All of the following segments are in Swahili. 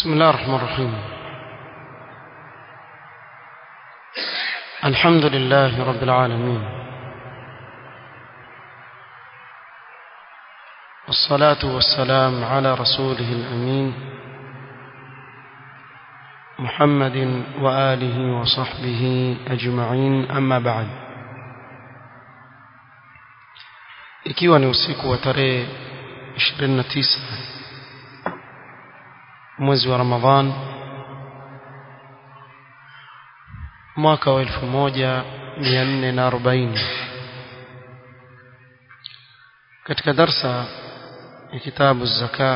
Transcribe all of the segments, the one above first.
بسم الله الرحمن الرحيم الحمد لله رب العالمين والصلاة والسلام على رسوله الأمين محمد وآله وصحبه أجمعين أما بعد ikiwa ni usiku wa tarehe 29 mwezi wa Ramadhan mwaka wa 1440 katika darsa ya kitabu zaka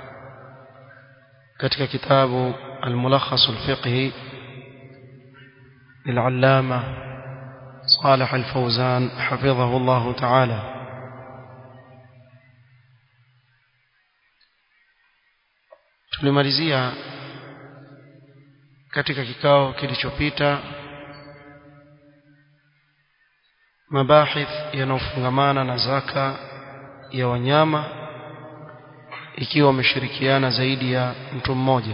katika kitabu الملخص الفقهي للعلامة صالح الفوزان حفظه الله تعالى tulimalizia katika kikao kilichopita mabahith yanayofungamana na zaka ya wanyama ikiwa wameshirikiana zaidi ya mtu mmoja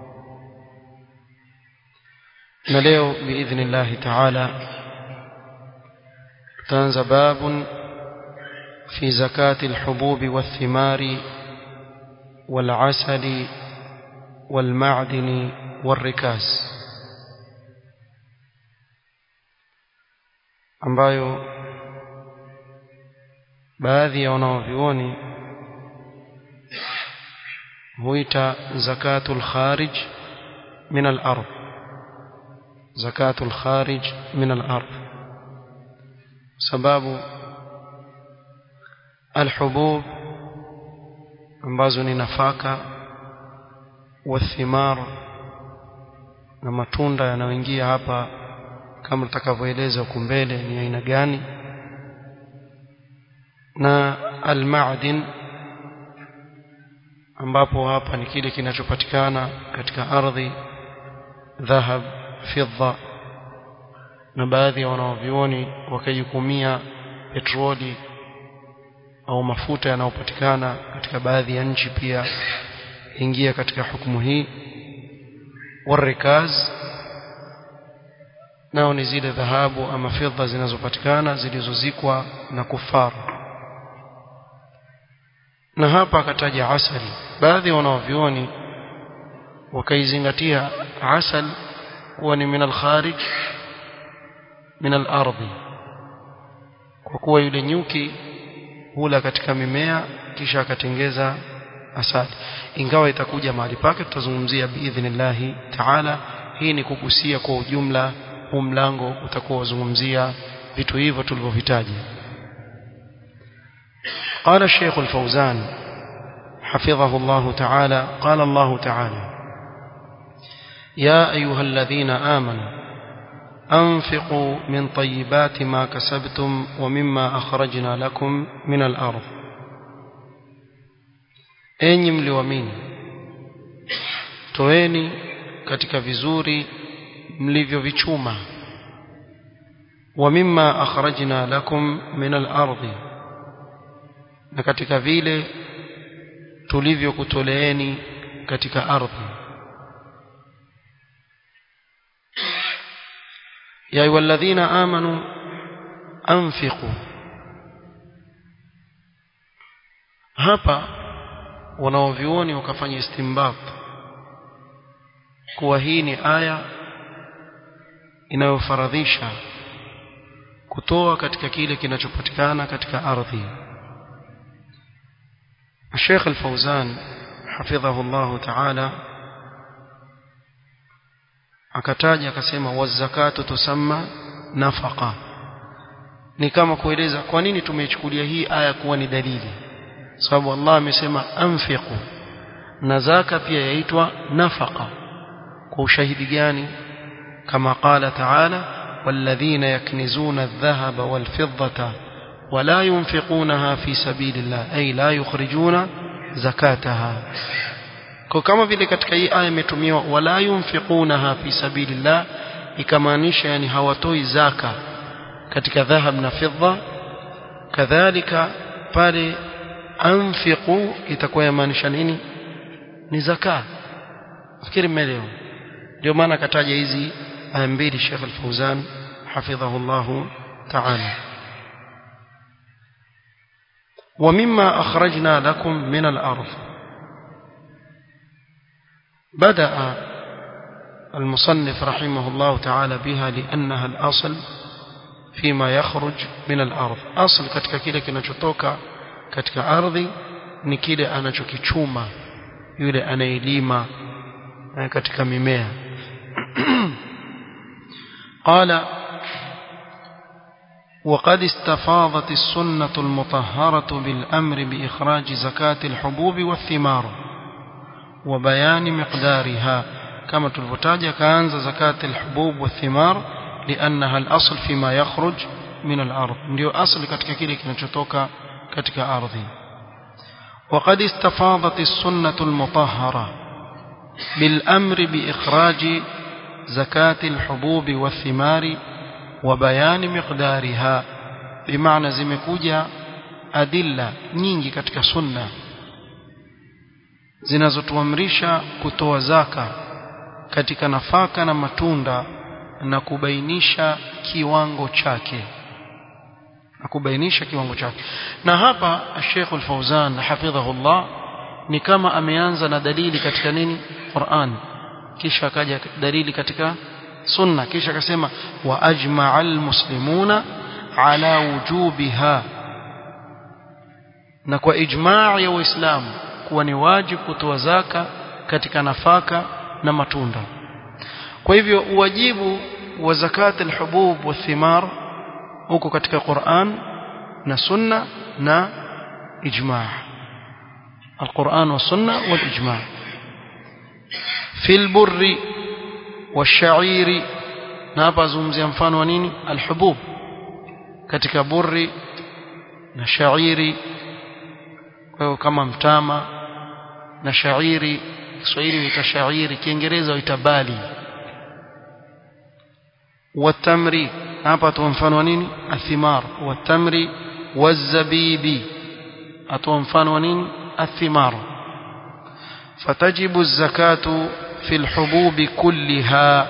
na leo biidhnillahi taala tutaanza babun fi zakati alhububi wathimari والعسل والمعدن والركاز ambayo baadhi ya wanaovioni huita zakatul kharij min al-ard zakatul kharij min al-ard sababu al-hubub ambazo ni nafaka wathimar na matunda yanayoingia hapa kama tutakavyoeleza huko mbele ni aina gani na almadin ambapo hapa ni kile kinachopatikana katika ardhi dhahab fidda na baadhi ya wanaovioni wakajukumia petroli au mafuta yanayopatikana katika baadhi ya nchi pia ingia katika hukumu hii warikaz nao ni zile dhahabu ama fedha zinazopatikana zilizozikwa na kufaru na hapa akataja asali baadhi ya wanaovioni wakaizingatia asal kuwa ni min alkharij min alardhi kwa kuwa yule nyuki hula katika mimea kisha akatengeza asali ingawa itakuja mahali pake tutazungumzia biidhnillahi taala hii ni kugusia kwa ujumla huu mlango utakuwa uzungumzia vitu hivyo tulivyovitaja قال الشيخ الفوزان حفظه الله تعالى قال الله تعالى يا أيها الذين آمنوا أنفقوا من طيبات ما كسبتم ومما أخرجنا لكم من الأرض enyi mliwamini toeni katika vizuri mlivyovichuma wa mimma akhrajna lakum min al-ardi na katika vile tulivyokutoleeni katika ardhi يا أيها الذين آمنوا أنفقوا hapa wanaovioni wakafanya istimbat kuwa hii ni aya inayofaradhisha kutoa katika kile kinachopatikana katika ardhi Sheikh Al-Fauzan hafidhahu Allah Ta'ala akataja akasema wazakatu tusamma nafaqa ni kama kueleza kwa nini tumeichukulia hii aya kuwa ni dalili sababu Allah amesema anfiqu na zaka pia yaitwa nafaqa kwa ushahidi gani kama qala ta'ala walladhina yaknizuna adh-dhahaba wal-fiddata ولا ينفقونها في سبيل الله أي لا يخرجون زكاتها kwa kama vile katika hii aya imetumiwa wala yunfiqunaha fi sabilillah ikamaanisha yani hawatoi zaka katika dhahab na fedha kadhalika pale anfiqu itakuwa yamaanisha nini ni zaka nafikiri mmeelewa ndio maana akataja hizi aya mbili Sheikh Al-Fauzan hafidhahu Allah ta'ala ومما أخرجنا لكم من الأرض بدأ المصنف رحمه الله تعالى بها لأنها الأصل فيما يخرج من الأرض أصل katika kile kinachotoka katika ardhi ni kile anachokichuma yule anayelima katika mimea قال وقد استفاضت السنة المطهرة بالأمر بإخراج زكاة الحبوب والثمار وبيان مقدارها كما تلفتاج كانز زكاة الحبوب والثمار لأنها الأصل فيما يخرج من الأرض ndio أصل katika kile kinachotoka katika ardhi وقد استفاضت السنة المطهرة بالأمر بإخراج زكاة الحبوب والثمار وبيان مقدارها بمعنى zimekuja adilla nyingi katika sunna zinazotuamrisha kutoa zaka katika nafaka na matunda na kubainisha kiwango chake na kubainisha kiwango chake na hapa Sheikh Al-Fauzan hafidhahullah ni kama ameanza na dalili katika nini Qur'an kisha akaja dalili katika sunna kisha akasema wa ajma'al muslimuna ala wujubiha na kwa ijma' ya waislamu kuwa ni wajibu kutoa zaka katika nafaka na matunda kwa hivyo uwajibu wa zakat alhubub wathimar huko katika Qur'an na sunna na ijma' القرآن والسنة والإجماع في البر والشعير نابا زمزي mfano wa nini alhubub katika burri na shairi kwa hiyo kama mtama na shairi Kiswahili huita shairi Kiingereza huita bali watamri hapa tu mfano wa nini athimar watamri wazabibi atoa mfano wa nini athimar فتجب الزكاة في الحبوب كلها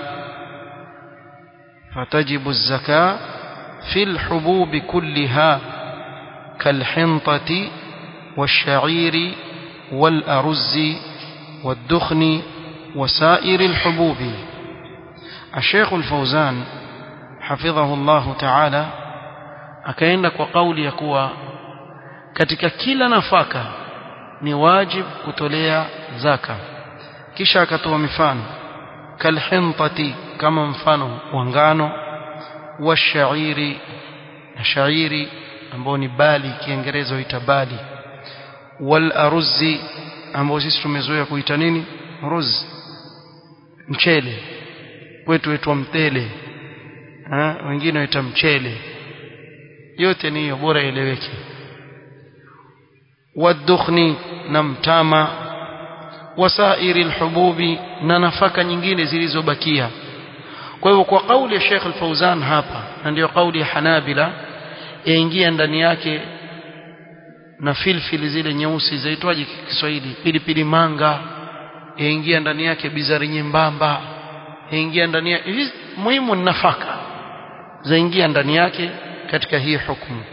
فتجب الزكاة في الحبوب كلها كالحنطة والشعير والأرز والدخن وسائر الحبوب الشيخ الفوزان حفظه الله تعالى akaenda kwa kauli ya kuwa katika kila nafaka ni wajib kutolea zaka kisha akatoa mifano kalhintati kama mfano wa ngano wa shairi na shairi ambao ni bali kiingereza huita bali wal aruzi ambao sisi tumezoea kuita nini ruz mchele kwetu wetu mtele ha? wengine waita mchele yote ni hiyo bora ieleweke wadukhni na mtama wasairi alhububi na nafaka nyingine zilizobakia kwa hivyo kwa kauli ya Sheikh Al-Fauzan hapa na ndio kauli ya Hanabila yaingia ndani yake na filfili zile nyeusi zaitwaje Kiswahili pilipili manga yaingia ndani yake bizari nyembamba yaingia ndani yake muhimu ni nafaka zaingia ndani yake katika hii hukumu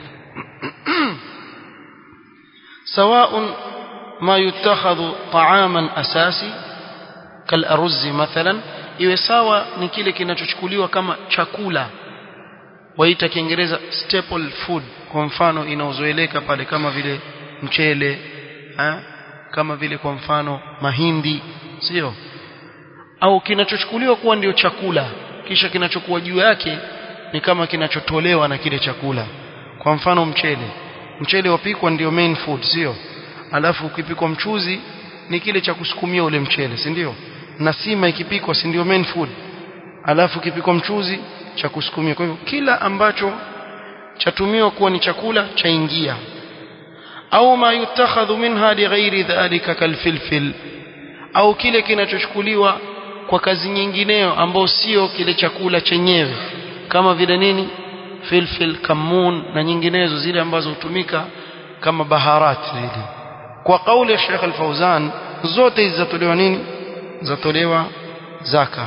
سواء ما يتخذ طعاما أساسي كالأرز مثلا iwe sawa ni kile kinachochukuliwa kama chakula waita kiingereza staple food kwa mfano inaozoeleka pale kama vile mchele ha? kama vile kwa mfano mahindi sio au kinachochukuliwa kuwa ndio chakula kisha kinachokuwa juu yake ni kama kinachotolewa na kile chakula kwa mfano mchele mchele wapikwa ndio main food sio alafu ukipikwa mchuzi ni kile cha kusukumia ule mchele si ndio na sima ikipikwa si ndio main food alafu ukipikwa mchuzi cha kusukumia kwa hivyo kila ambacho chatumiwa kuwa ni chakula chaingia au ma yutakhadhu minha lighairi dhalika kalfilfil au kile kinachochukuliwa kwa kazi nyingineyo ambao sio kile chakula chenyewe kama vile nini filfil kamun na nyinginezo zile ambazo hutumika kama baharat zile kwa kauli ya Sheikh Al-Fauzan zote hizi zatolewa nini zatolewa zaka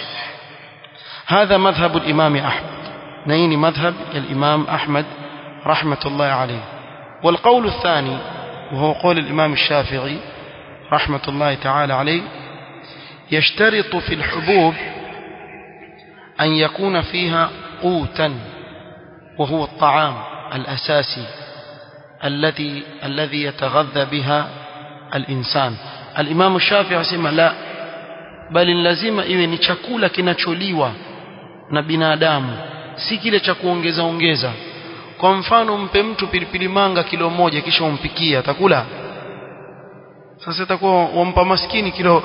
هذا مذهب الإمام أحمد نيني مذهب الإمام أحمد رحمة الله عليه والقول الثاني وهو قول الإمام الشافعي رحمة الله تعالى عليه يشترط في الحبوب أن يكون فيها قوتا وهو الطعام الأساسي الذي الذي يتغذى بها الإنسان الإمام الشافعي سمى لا بل lazima iwe ni chakula kinacholiwa na binadamu si kile cha kuongeza ongeza kwa mfano mpe mtu pilipili manga kilo moja kisha umpikie atakula sasa itakuwa wampa maskini kilo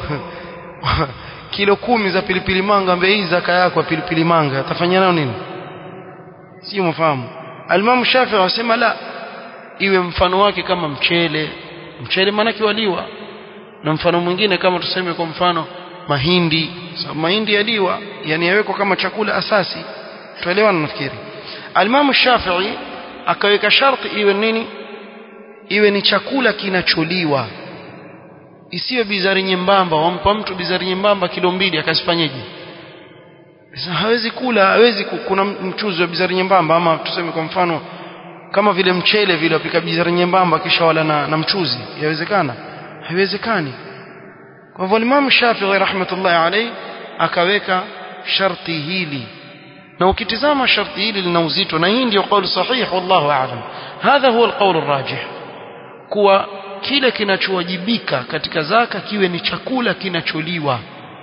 kilo kumi za pilipili manga ambaye hii zaka yako pilipili manga atafanya nayo nini si mfahamu alimamu Shafi'i wasema la iwe mfano wake kama mchele mchele maana kiwaliwa na mfano mwingine kama tuseme kwa mfano mahindi sababu mahindi yaliwa yani yawekwa kama chakula asasi tuelewana nafikiri alimamu Shafi'i akaweka sharti iwe nini iwe ni chakula kinacholiwa isiwe bizari nyembamba wampa mtu bizari nyembamba kilo mbili akasifanyeje sasa hawezi kula hawezi kuna mchuzi wa bizari nyembamba ama tuseme kwa mfano kama vile mchele vile wapika bizari nyembamba kisha wala na, na mchuzi yawezekana haiwezekani kwa hivyo Imam Shafi'i rahmatullahi alayhi akaweka sharti hili na ukitizama sharti hili lina uzito na hii ndio kauli sahih wallahu a'lam hadha huwa alqawl arrajih kuwa kile kinachowajibika katika zaka kiwe ni chakula kinacholiwa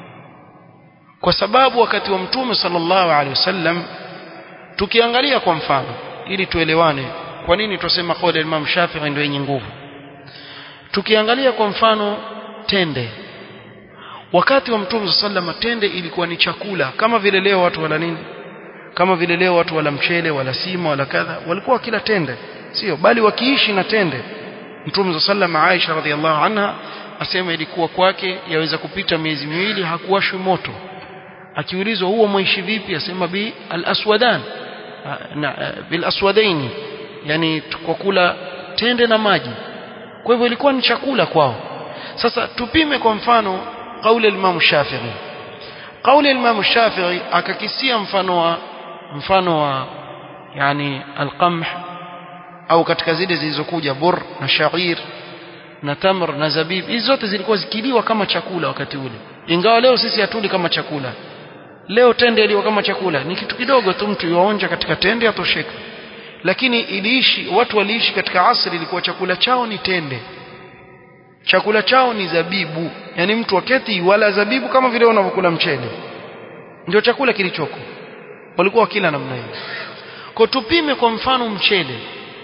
kwa sababu wakati wa mtume sallallahu alaihi wasallam tukiangalia kwa mfano ili tuelewane kwa nini tusema kauli ya Imam Shafi'i ndio yenye nguvu tukiangalia kwa mfano tende wakati wa mtume sallallahu tende ilikuwa ni chakula kama vile leo watu wala nini kama vile leo watu wala mchele wala sima wala kadha walikuwa kila tende sio bali wakiishi na tende mtume sallallahu Aisha radhiallahu anha asema ilikuwa kwake yaweza kupita miezi miwili hakuwashwi moto akiulizwa huo mwaishi vipi asema bi al-aswadan na bil aswadaini yani kwa kula tende na maji kwa hivyo ilikuwa ni chakula kwao sasa tupime kwa mfano kauli al-Imam Shafi'i kauli al-Imam Shafi'i akakisia mfano wa mfano wa yani al-qamh au katika zile zilizokuja bur na shair na tamr na zabib hizi zote zilikuwa zikiliwa kama chakula wakati ule ingawa leo sisi hatuli kama chakula leo tende iliwa kama chakula ni kitu kidogo tu mtu yuonja katika tende atosheka lakini iliishi watu waliishi katika asri ilikuwa chakula chao ni tende chakula chao ni zabibu yani mtu waketi wala zabibu kama vile unavyokula mchele ndio chakula kilichoko walikuwa kila namna hiyo kwa tupime kwa mfano mchele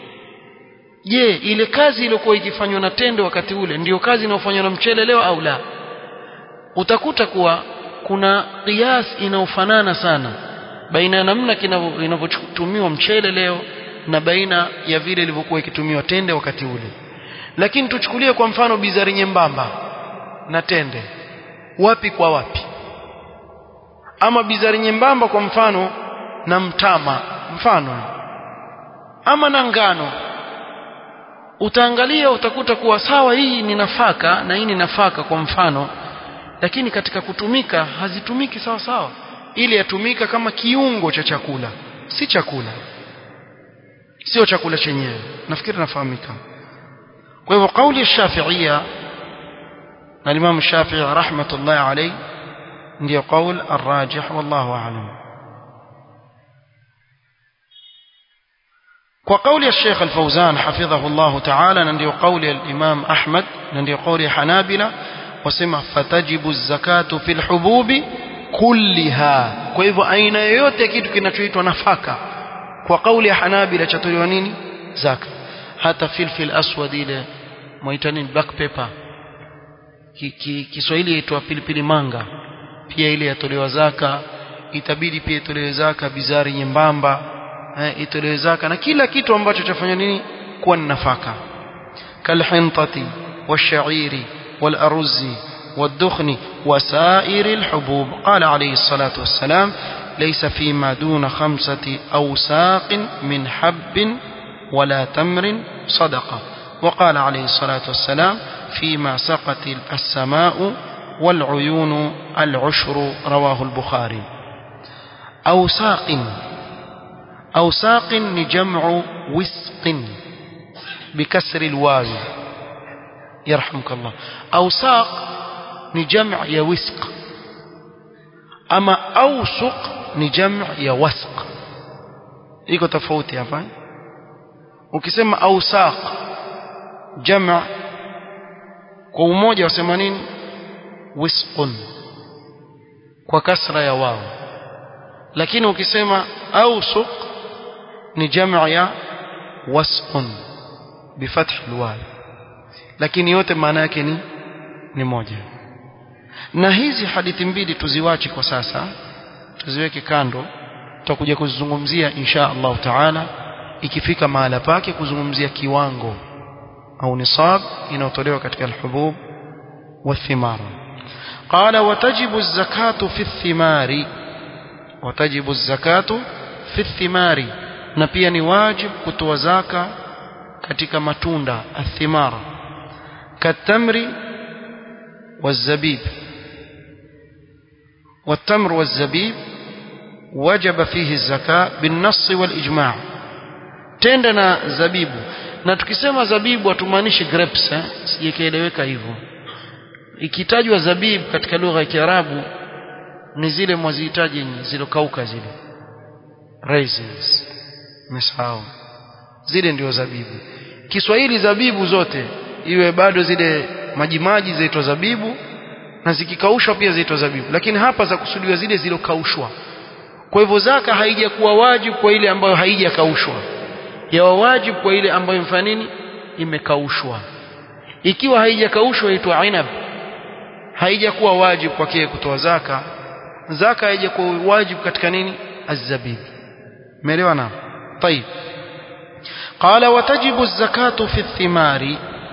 je ile kazi iliyokuwa ikifanywa na tende wakati ule ndiyo kazi inayofanywa na mchele leo au la utakuta kuwa kuna kias inayofanana sana baina ya namna inavyotumiwa mchele leo na baina ya vile ilivyokuwa ikitumiwa tende wakati ule lakini tuchukulie kwa mfano bizari nyembamba na tende wapi kwa wapi ama bizari nyembamba kwa mfano na mtama mfano ama na ngano utaangalia utakuta kuwa sawa hii ni nafaka na hii ni nafaka kwa mfano lakini katika kutumika hazitumiki sawa sawa ili yatumika kama kiungo cha chakula si chakula sio chakula chenyewe nafikiri nafahamika kwa hivyo kauli ya Shafi'ia na Imam Shafi'i rahmatullahi alayhi ndio kauli arrajih wallahu a'lam وقول الشيخ الفوزان حفظه الله تعالى نندي قول الإمام أحمد نندي قول حنابلة وسمع فتجب الزكاة في الحبوب كلها kwa hivyo aina yoyote ya kitu kinachoitwa nafaka kwa kauli ya Hanabila chatolewa nini zaka hata filfil aswad ile mwaita nini black pepper Kiswahili yaitwa pilipili manga pia ile yatolewa zaka itabidi pia itolewe zaka bizari nyembamba itolewe zaka na kila kitu ambacho chafanya nini kuwa ni nafaka kalhintati washairi والأرز والدخن وسائر الحبوب قال عليه الصلاة والسلام ليس فيما دون خمسة أوساق من حب ولا تمر صدقة وقال عليه الصلاة والسلام فيما سقت السماء والعيون العشر رواه البخاري أوساق أوساق نجمع وسق بكسر الواو يرحمك الله أوساق نجمع يا وسق أما أوسق نجمع يا وسق iko tofauti hapa ukisema ausaq jama kwa umoja wasema nini wisqun kwa kasra ya wao lakini ukisema ausuq ni jamaa ya wasqun bifath alwaw lakini yote maana yake ni ni moja na hizi hadithi mbili tuziwache kwa sasa tuziweke kando tutakuja kuzungumzia insha Allah taala ikifika mahala pake kuzungumzia kiwango au nisab inayotolewa katika alhubub والثمار قال وتجب الزكاة في الثمار وتجب الزكاة في الثمار na pia ni wajib kutoa zaka katika matunda athimar katamri والزبيب والتمر والزبيب وجب فيه الزكاة بالنص والإجماع تندنا زبيب na tukisema zabibu hatumaanishi grapes eh? sijakieleweka hivyo ikitajwa zabib katika lugha ya Kiarabu ni zile mwazihitaji zilokauka zile raisins mesahau zile ndio zabibu Kiswahili zabibu zote iwe bado zile majimaji zaitwa zabibu na zikikaushwa pia zaitwa zabibu lakini hapa za kusudiwa zile zilokaushwa kwa hivyo zaka haijakuwa wajibu kwa ile ambayo haijakaushwa yawa wajibu kwa ile ambayo mfano nini imekaushwa ikiwa haijakaushwa itwa inab haijakuwa wajibu kwake kutoa zaka zaka haijakuwa wajibu katika nini azabib umeelewa na طيب قال وتجب الزكاة في الثمار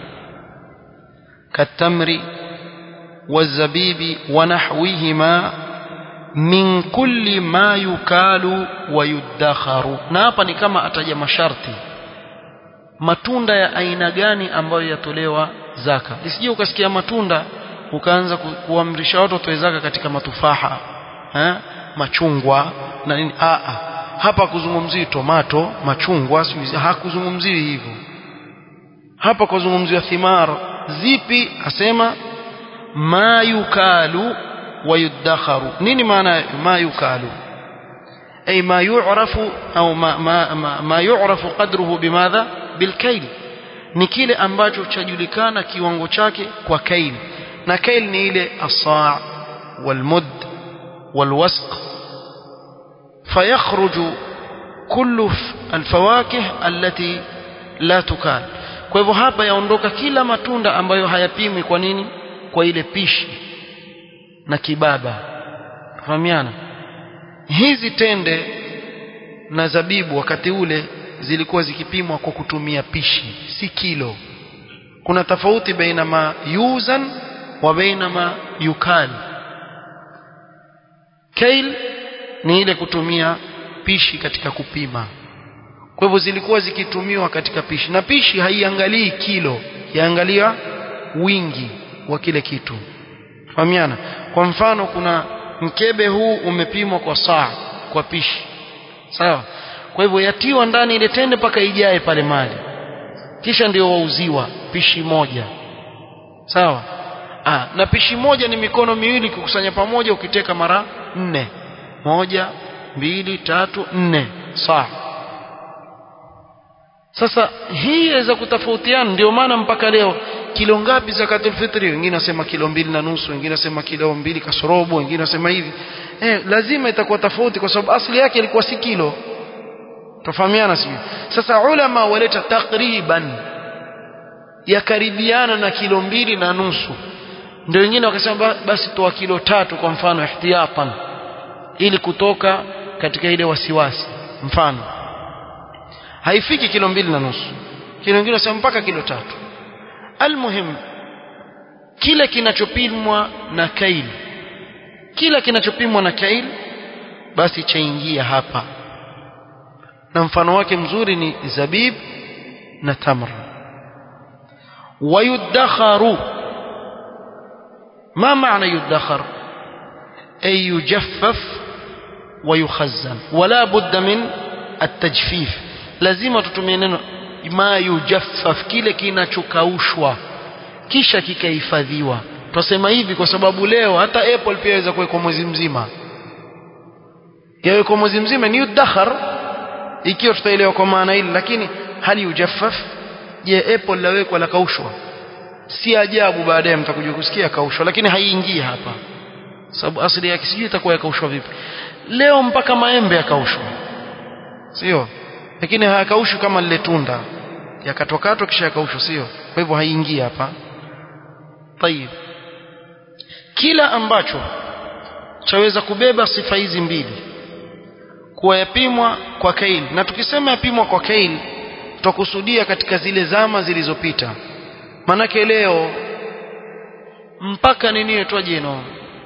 كالتمر والزبيب ونحوهما min kulli ma yukalu wa yudakharu na hapa ni kama ataja masharti matunda ya aina gani ambayo yatolewa zaka isije ukasikia matunda ukaanza ku, kuamrisha watu watoe zaka katika matufaha eh? machungwa na nini a a hapa kuzungumzii tomato machungwa hakuzungumzii hivyo hapa kuzungumziwa thimar zipi asema ma yukalu ويدخر نيني معنى ما يكال أي ما يعرف أو ما, ما, ما, ما يعرف قدره بماذا بالكيل ni kile ambacho chajulikana kiwango chake kwa kail na kail ni ile asaa walmud walwasq fayakhruju kullu alfawakih allati la tukal kwa hivyo hapa yaondoka kila matunda ambayo hayapimwi kwa nini kwa ile pishi na kibaba fahamiana hizi tende na zabibu wakati ule zilikuwa zikipimwa kwa kutumia pishi si kilo kuna tofauti baina ma yuzan wa baina ma yukal kail ni ile kutumia pishi katika kupima kwa hivyo zilikuwa zikitumiwa katika pishi na pishi haiangalii kilo yaangalia wingi wa kile kitu fahamiana kwa mfano kuna mkebe huu umepimwa kwa saa kwa pishi sawa kwa hivyo yatiwa ndani ile tende mpaka ijae pale mali kisha ndio wauziwa pishi moja sawa ah, na pishi moja ni mikono miwili kukusanya pamoja ukiteka mara nne moja mbili tatu nne saa sasa hii yaweza kutofautiana ndio maana mpaka leo kilo ngapi zakatul fitri wengine wasema kilo mbili na nusu wengine wasema kilo mbili kasorobo wengine wasema hivi eh, lazima itakuwa tofauti kwa sababu asili yake ilikuwa si kilo tofahamiana sijui sasa ulama waleta takriban yakaribiana na kilo mbili na nusu ndio wengine wakasema basi toa kilo tatu kwa mfano ihtiyatan ili kutoka katika ile wasiwasi mfano haifiki kilo mbili na nusu kilo wengine wasema mpaka kilo tatu almuhim kile kinachopimwa na kail kila kinachopimwa na kail basi chaingia hapa na mfano wake mzuri ni zabib na tamr wayudakharu ما معنى يدخر أي يجفف ويخزن ولا بد من التجفيف lazima tutumie neno ma yujaffaf kile kinachokaushwa kisha kikahifadhiwa twasema hivi kwa sababu leo hata apple pia yaweza kuwekwa mwezi mzima yawekwa mwezi mzima ni yudakhar ikiwa tutaelewa kwa maana hili lakini hali yujaffaf je apple lawekwa la kaushwa si ajabu baadaye mtakuja kusikia kaushwa lakini haiingii hapa sababu asili yake sijui itakuwa yakaushwa vipi leo mpaka maembe yakaushwa sio lakini hayakaushwi kama lile tunda yakatokatwa kisha yakaushwa sio kwa hivyo haiingii hapa tayib kila ambacho chaweza kubeba sifa hizi mbili kuwa yapimwa kwa kail na tukisema yapimwa kwa kail tutakusudia katika zile zama zilizopita manake leo mpaka nini itwaje no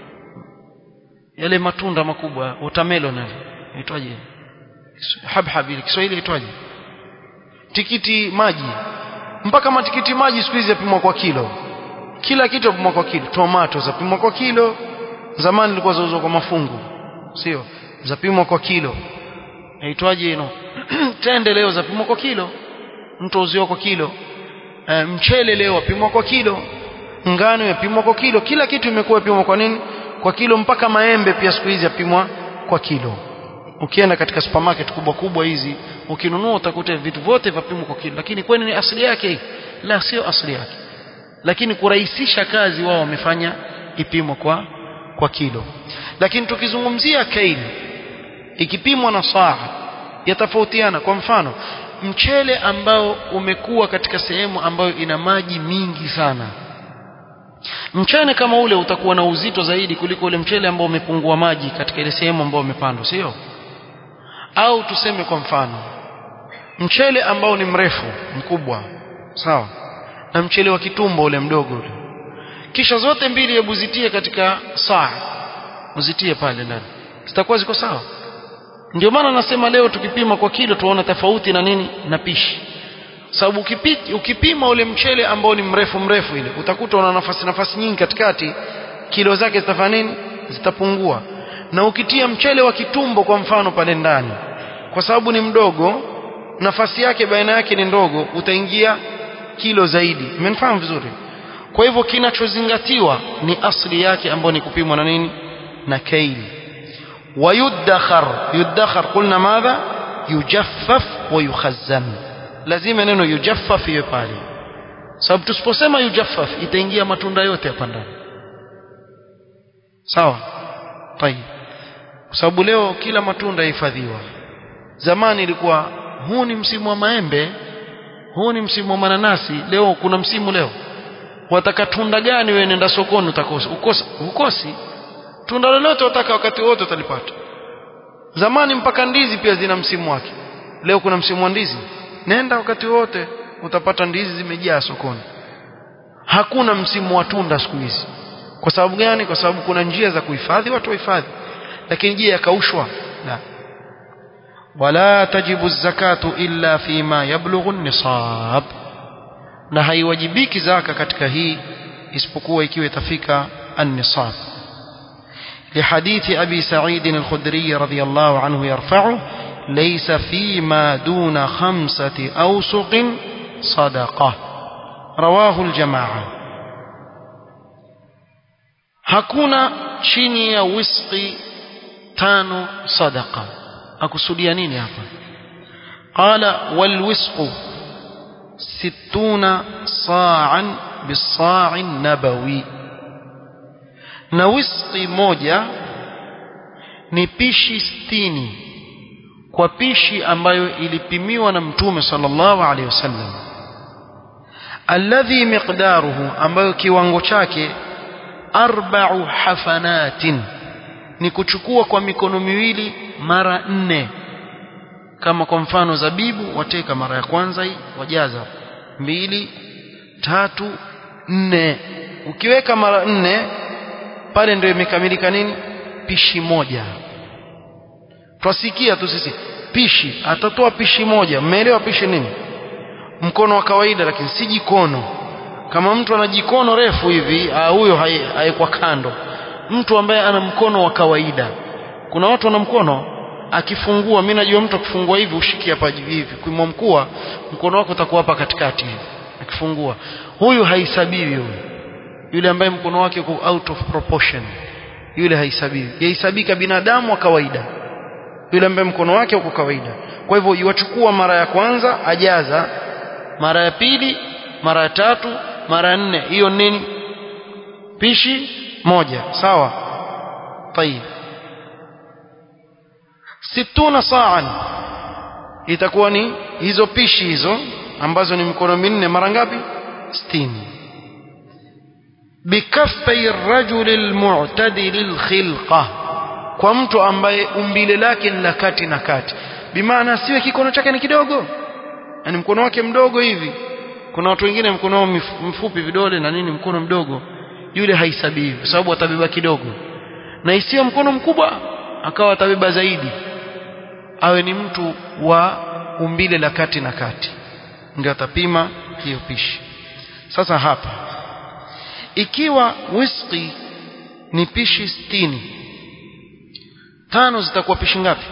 yale matunda makubwa watermelon yale itwaje habhab ile Kiswahili itwaje tikiti maji mpaka matikiti maji siku hizi yapimwa kwa kilo kila kitu yapimwa kwa kilo tomato zapimwa kwa kilo zamani ilikuwa zauzwa kwa mafungu sio zapimwa kwa kilo aitwaje ino tende leo zapimwa kwa kilo mtu uziwa kwa kilo e, mchele leo wapimwa kwa kilo ngano yapimwa kwa kilo kila kitu imekuwa yapimwa kwa nini kwa kilo mpaka maembe pia siku hizi yapimwa kwa kilo ukienda katika supermarket kubwa kubwa hizi ukinunua utakuta vitu vyote vipimwa kwa kilo lakini kwani ni asili yake la sio asili yake lakini kurahisisha kazi wao wamefanya ipimwa kwa kwa kilo lakini tukizungumzia kaili ikipimwa na saa yatofautiana kwa mfano mchele ambao umekuwa katika sehemu ambayo ina maji mingi sana mchele kama ule utakuwa na uzito zaidi kuliko ule mchele ambao umepungua maji katika ile sehemu ambayo umepandwa sio au tuseme kwa mfano mchele ambao ni mrefu mkubwa sawa na mchele wa kitumbo ule mdogo ule kisha zote mbili hebu zitie katika saa uzitie pale ndani zitakuwa ziko sawa ndio maana nasema leo tukipima kwa kilo tuona tofauti na nini na pishi sababu ukipima ule mchele ambao ni mrefu mrefu ile utakuta una nafasi nafasi nyingi katikati kilo zake zitafanya nini zitapungua na ukitia mchele wa kitumbo kwa mfano pale ndani kwa sababu ni mdogo nafasi yake baina yake ni ndogo utaingia kilo zaidi umenifahamu vizuri kwa hivyo kinachozingatiwa ni asli yake ambayo ni kupimwa na nini na kaili wayudakhar yudakhar qulna madha yujaffaf wa yukhazzan lazima neno yujaffaf iwe pale sababu tusiposema yujaffaf itaingia matunda yote hapa ndani sawa tayib kwa sababu leo kila matunda yahifadhiwa zamani ilikuwa huu ni msimu wa maembe huu ni msimu wa mananasi leo kuna msimu leo wataka tunda gani wewe nenda sokoni utakosa ukosa ukosi tunda lolote wataka wakati wote utalipata zamani mpaka ndizi pia zina msimu wake leo kuna msimu wa ndizi nenda wakati wote utapata ndizi zimejaa sokoni hakuna msimu wa tunda siku hizi kwa sababu gani kwa sababu kuna njia za kuhifadhi watu wahifadhi lakini je yakaushwa la wala tajibu zakatu illa fima yablughu nisab na haiwajibiki zaka katika hii isipokuwa ikiwa itafika an-nisab لحديث أبي سعيد الخدري رضي الله عنه يرفعه ليس فيما دون خمسة أوسق صدقة رواه الجماعة hakuna chini ya wisqi tano sadaqa akusudia nini hapa qala walwisqu sittuna sa'an bisa'in nabawi na wisqi moja ni pishi sitini kwa pishi ambayo ilipimiwa na mtume sallallahu alaihi wasallam alladhi miqdaruhu ambayo kiwango chake arba'u hafanatin ni kuchukua kwa mikono miwili mara nne kama kwa mfano zabibu wateka mara ya kwanza hii wajaza mbili tatu nne ukiweka mara nne pale ndio imekamilika nini pishi moja twasikia tu sisi pishi atatoa pishi moja mmeelewa pishi nini mkono wa kawaida lakini si jikono kama mtu ana jikono refu hivi ah, huyo haekwa kando mtu ambaye ana mkono wa kawaida kuna watu wana mkono akifungua mimi najua mtu akifungua hivi ushiki hapa hivi kuimwa mkua mkono wako utakuwa hapa katikati hivi akifungua huyu haisabiwi huyu yule ambaye mkono wake uko out of proportion yule haisabiwi yahesabika binadamu wa kawaida yule ambaye mkono wake uko kawaida kwa hivyo iwachukua mara ya kwanza ajaza mara ya pili mara ya tatu mara ya nne hiyo nini pishi moja sawa طيب situna sa'an itakuwa ni hizo pishi hizo ambazo ni mikono minne mara ngapi 60 bikaffai ar-rajul al-mu'tadil al-khilqa kwa mtu ambaye umbile lake ni la kati na kati bimaana siwe kikono chake ni kidogo yani mkono wake mdogo hivi kuna watu wengine mkono wao mfupi vidole na nini mkono mdogo yule haisabiwi kwa sababu atabeba kidogo na isiyo mkono mkubwa akawa atabeba zaidi awe ni mtu wa umbile la kati na kati ndio atapima hiyo pishi sasa hapa ikiwa whisky ni pishi sitini tano zitakuwa pishi ngapi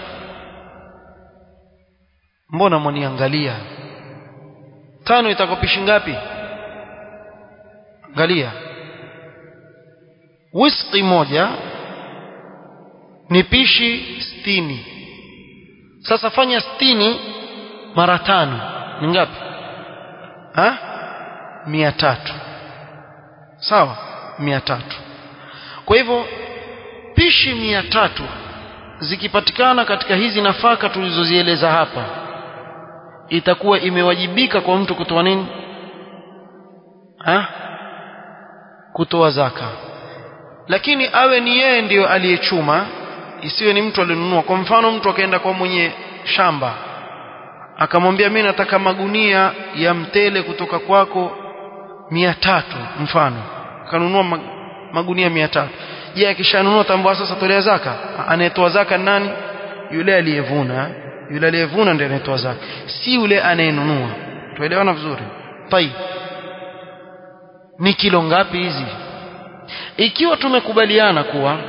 mbona mwaniangalia tano itakuwa pishi ngapi angalia whisky moja ni pishi sitini sasa fanya sitini mara tano ni ngapi ha mia tatu sawa mia tatu kwa hivyo pishi mia tatu zikipatikana katika hizi nafaka tulizozieleza hapa itakuwa imewajibika kwa mtu kutoa nini ha kutoa zaka lakini awe ni yeye ndiyo aliyechuma isiwe ni mtu alinunua kwa mfano mtu akaenda kwa mwenye shamba akamwambia mimi nataka magunia ya mtele kutoka kwako mia tatu mfano akanunua magunia mia tatu je akishanunua tambua sasa tolea zaka anayetoa zaka nani yule aliyevuna yule aliyevuna ndiye anayetoa zaka si yule anayenunua tuelewana vizuri tai ni kilo ngapi hizi ikiwa tumekubaliana kuwa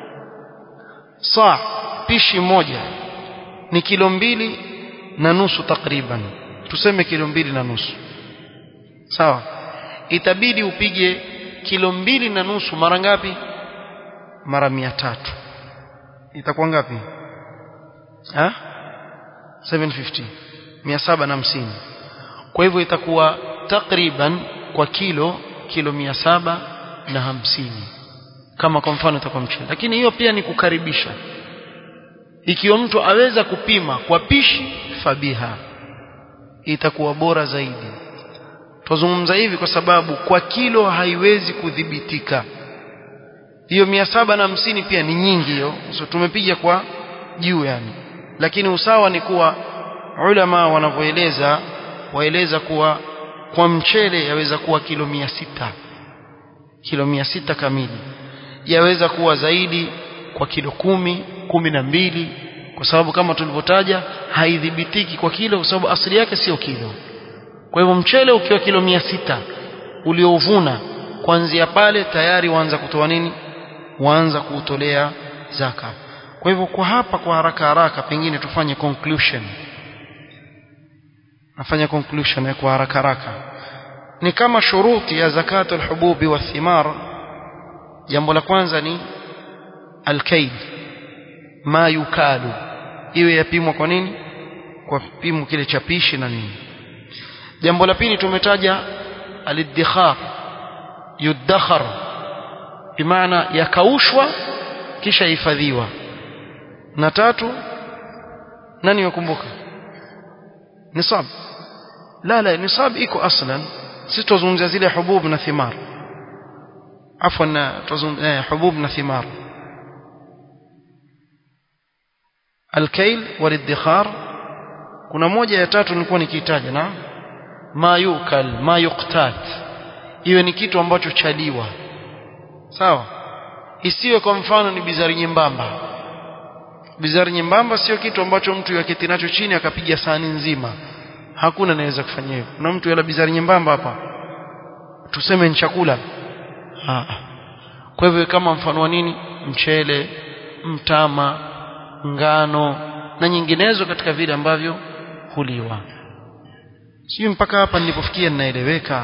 saa pishi moja ni kilo mbili na nusu takriban tuseme kilo mbili na nusu sawa itabidi upige kilo mbili na nusu mara ngapi mara mia tatu itakuwa ngapi ha 750 mia saba na hamsini kwa hivyo itakuwa takriban kwa kilo kilo mia saba na hamsini kama kwa mfano itakuwa mchele lakini hiyo pia ni kukaribisha ikiwa mtu aweza kupima kwa pishi fabiha itakuwa bora zaidi tuzungumza hivi kwa sababu kwa kilo haiwezi kudhibitika hiyo mia saba na hamsini pia ni nyingi hiyo so tumepiga kwa juu yani lakini usawa ni kuwa ulama wanavyoeleza waeleza kuwa kwa mchele yaweza kuwa kilo mia sita kilo mia sita kamili yaweza kuwa zaidi kwa kilo kumi kumi na mbili kwa sababu kama tulivyotaja haidhibitiki kwa kilo kwa sababu asili yake sio kilo kwa hivyo mchele ukiwa kilo mia sita uliouvuna kuanzia pale tayari waanza kutoa nini waanza kuutolea zaka kwa hivyo kwa hapa kwa haraka haraka pengine tufanye conclusion nafanya conclusion ya kwa haraka haraka ni kama shuruti ya zakatu alhububi wa thimar jambo la kwanza ni alkaid ma yukalu iwe yapimwa kwa nini kwa pimo kile cha pishi na nini jambo la pili tumetaja aliddikhar yudakhar bimaana yakaushwa kisha hifadhiwa na tatu nani wakumbuka nisab la la nisab iko aslan sisi tuzungumzia zile hubub na thimar afwan tuzungumzia eh, hubub na thimar alkail waliddikhar kuna moja ya tatu nilikuwa nikitaja na ma yukal ma yuqtat iwe ni kitu ambacho chaliwa sawa isiwe kwa mfano ni bizari nyembamba bizari nyembamba sio kitu ambacho mtu yaketi nacho chini akapiga sahani nzima hakuna anaweza kufanya hivyo kuna mtu yala bizari nyembamba hapa tuseme ni chakula ah. kwa hivyo kama mfano wa nini mchele mtama ngano na nyinginezo katika vile ambavyo huliwa sio mpaka hapa nilipofikia ninaeleweka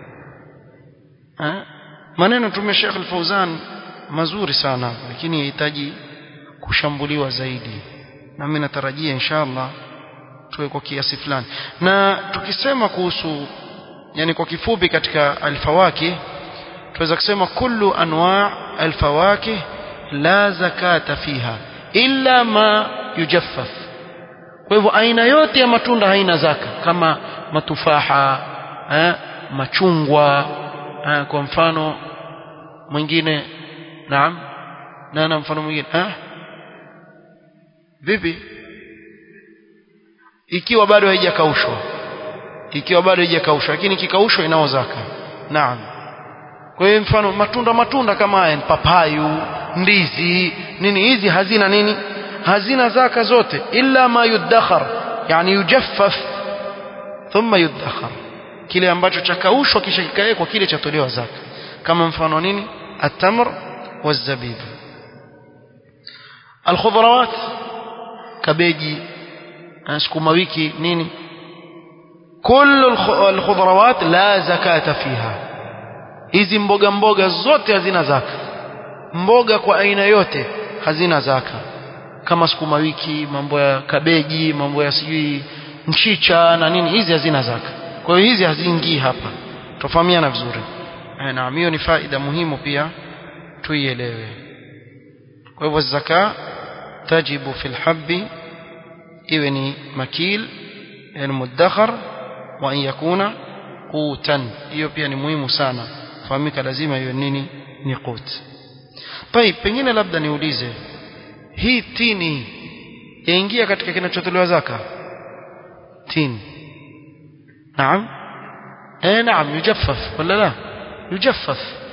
maneno tume Sheikh Al-Fauzan mazuri sana lakini yahitaji kushambuliwa zaidi na mimi natarajia inshallah tuwe kwa kiasi fulani na tukisema kuhusu yani kwa kifupi katika alfawaki tunaweza kusema kullu anwa alfawaki la zakata fiha illa ma yujaffaf kwa hivyo aina yote ya matunda haina zaka kama matufaha eh, machungwa eh, kwa mfano mwingine naam na mfano mwingine eh? vipi ikiwa bado haijakaushwa ikiwa bado haijakaushwa lakini kikaushwa inao zaka naam kwa hiyo mfano matunda matunda kama haya papayu ndizi nini hizi hazina nini hazina zaka zote illa ma yudakhar yani yujaffaf thumma yudakhar kile ambacho chakaushwa kisha kikawekwa kile chatolewa zaka kama mfano nini atamr والزبيب الخضروات كبيجي سكوما wiki nini كل الخضروات لا زكاة فيها hizi mboga mboga zote hazina zaka mboga kwa aina yote hazina zaka kama sukuma wiki mambo ya kabeji mambo ya sijui mchicha na nini hizi hazina zaka kwa hiyo hizi haziingii hapa tofahamiana vizuri naam hiyo ni faida muhimu pia tuielewe kwa hivyo zaka tajibu fil habbi iwe ni makil yani mudakhar wa an yakuna qutan hiyo pia ni muhimu sana fahamika lazima hiyo nini ni qut طيب pengine labda niulize hii tini yaingia katika kinachotolewa zaka tini naam eh naam yujaffaf wala la yujaffaf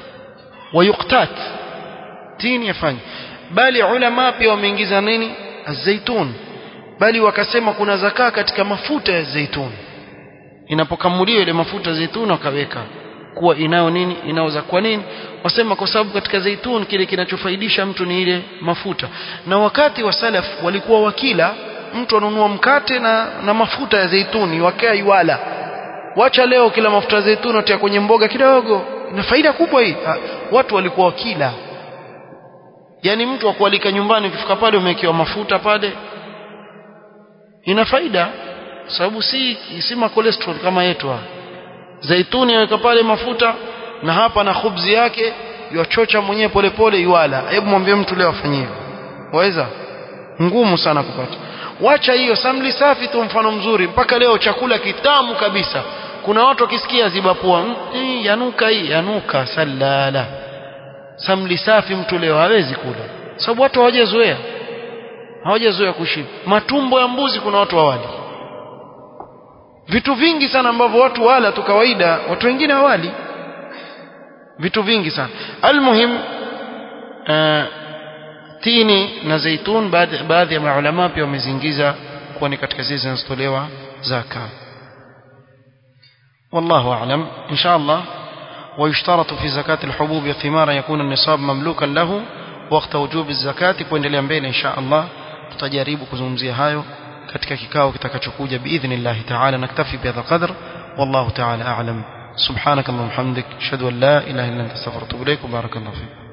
ويقتات tini yafanye bali ulama pia wameingiza nini azaitun bali wakasema kuna zakaa katika mafuta ya zaitun inapokamuliwa ile mafuta ya zaitun wakaweka kuwa inao nini inaoza kwa nini wasema kwa sababu katika zaitun kile kinachofaidisha mtu ni ile mafuta na wakati wa salaf walikuwa wakila mtu anunua mkate na, na mafuta ya zaituni wakaa iwala wacha leo kila mafuta ya zaituni watia kwenye mboga kidogo ina faida kubwa hii ha, watu walikuwa wakila yani mtu akualika nyumbani ukifika pale umewekewa mafuta pale ina faida sababu si si ma cholesterol kama yetu zaituni aweka pale mafuta na hapa na khubzi yake yachocha mwenyewe polepole iwala hebu mwambie mtu leo afanye hivyo waweza ngumu sana kupata wacha hiyo samli safi tu mfano mzuri mpaka leo chakula kitamu kabisa kuna watu wakisikia zibapua hii yanuka hii yanuka salala samli safi mtu leo hawezi kula sababu watu hawajazoea hawajazoea kushiba matumbo ya mbuzi kuna watu hawali vitu vingi sana ambavyo watu wala tu kawaida watu wengine hawali vitu vingi sana almuhim uh, tini na zaitun baadhi ya maulama pia wamezingiza kuwa ni katika zile zinazotolewa zaka والله أعلم إن شاء الله ويشترط في زكاة الحبوب والثمار يكون النصاب مملوكا له وقت وجوب الزكاة kuendelea mbele إن شاء الله tutajaribu kuzungumzia hayo katika kikao kitakachokuja باذن الله تعالى نكتفي بهذا القدر والله تعالى أعلم سبحانك اللهم وبحمدك اشهد ان لا اله الا انت استغفرك واتوب اليك وبارك الله فيك